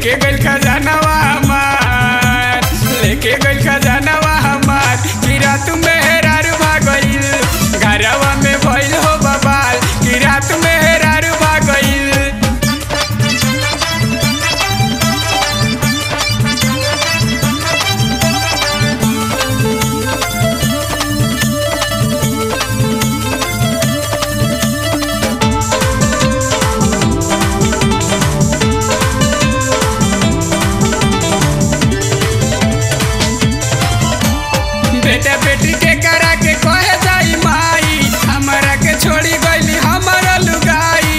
लेके गइल खजानावा हमार लेके गइल खजानावा हमार कि रात में हेरारू भागइल घरवा में भइल हो बबाल कि रात में हेरारू भागइल बेटा बेटी के करा के कहे जाई माई हमरा के छोड़ी गइली हमर लुगाई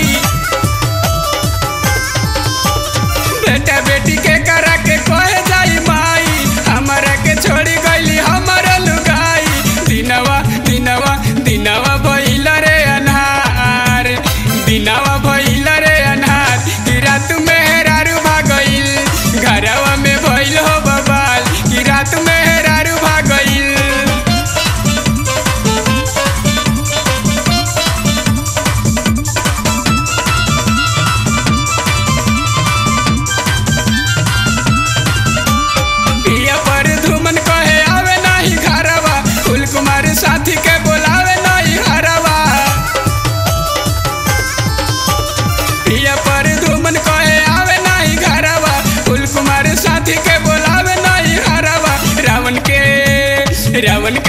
बेटा बेटी के करा के कहे जाई माई हमरा के छोड़ी गइली हमर लुगाई दिनवा दिनवा दिनवा भइल रे अनहार दिनवा भइल रे अनहार कि रात में हेरारू भागइल घरवा में भइल हो बबाल कि रात में हेरारू भागइल पिया पर धुमन कहे आवे नाही घरवा फूल कुमार साथी के बोलावे नाही हरवा पिया पर धुमन कहे आवे नाही घरवा फूल कुमार साथी के बोलावे नाही हरवा रावण के रावण